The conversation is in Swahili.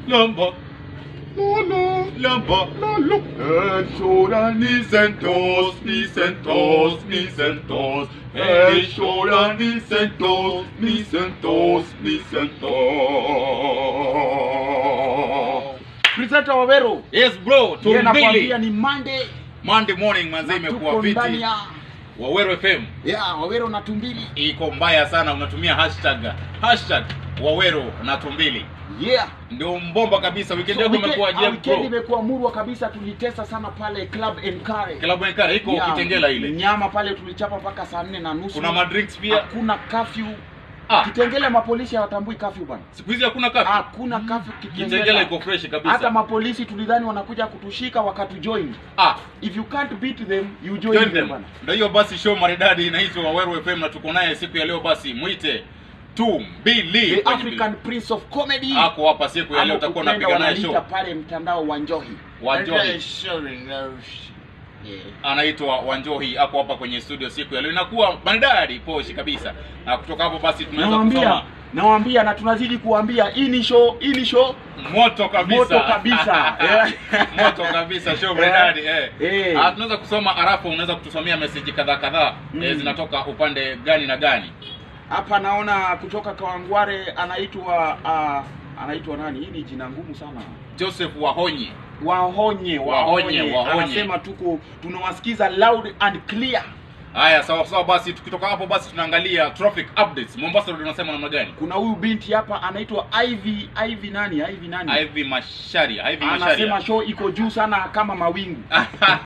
lamba Lolo, lamba lolo. Head, shoulder, knees and toes, knees and toes, knees and toes. Head, shoulder, knees and toes, knees and toes, knees and toes. Presenter Wawero. Yes bro, Yeye nakwambia tumbili. ni Monday. Monday morning manze imekuwa Tuko fiti. ndani ya Waweru FM ya Wawero na Tumbili. iko mbaya sana, unatumia hashtag hashtag Waweru na Tumbili Yeah. ndio mbomba kabisa. Weekend So, yako weekend- imekuwa ah, je weekend bro? imekuwa murwa kabisa, tulitesa sana pale Club Enkare. Klabu Nkara iko Yeah, Kitengela ile. Nyama pale tulichapa mpaka saa nne na nusu. Kuna madrinks pia. Hakuna curfew. Ah, Kitengele mapolisi hawatambui curfew bana. siku hizi hakuna kafi. Hakuna curfew Kitengela Kitengela. iko fresh Hata kabisa. mapolisi tulidhani wanakuja kutushika wakatujoin. Ah, If you can't beat them, you join, join them them. bana. Ndio hiyo basi show maridadi inaitwa Waweru FM na tuko naye siku ya leo basi mwite Tumbili. The kwenye African Prince of Comedy. ako hapa siku ya leo Ama utakuwa ukipenda unapiga naye wanaliita show. pale mtandao wa Njohi. Wanjohi. Sorry, no. Yeah. anaitwa Wanjohi ako hapa kwenye studio siku ya leo, inakuwa maridadi poshi kabisa. Na kutoka hapo basi tunaweza Nawaambia, kusoma nawaambia na tunazidi kuambia hii ni show, hii ni show moto kabisa, Moto kabisa. Eh. moto kabisa, show maridadi eh. Eh. Ah, tunaweza kusoma arafu, unaweza kutusomea message kadhaa kadhaa Mm. eh, zinatoka upande gani na gani? hapa naona kutoka Kawangware anaitwa uh, anaitwa nani? Hii ni jina ngumu sana. Joseph Wahonyi Wahonye, Wahonye, Wahonye. Anasema tuko tunawasikiza loud and clear. Haya, sawa sawa. Basi tukitoka hapo, basi tunaangalia traffic updates. Mombasa Road unasema namna gani? Kuna huyu binti hapa anaitwa Ivy Ivy nani? Ivy nani? Ivy Masharia, Ivy Anasema Masharia. show iko juu sana kama mawingu.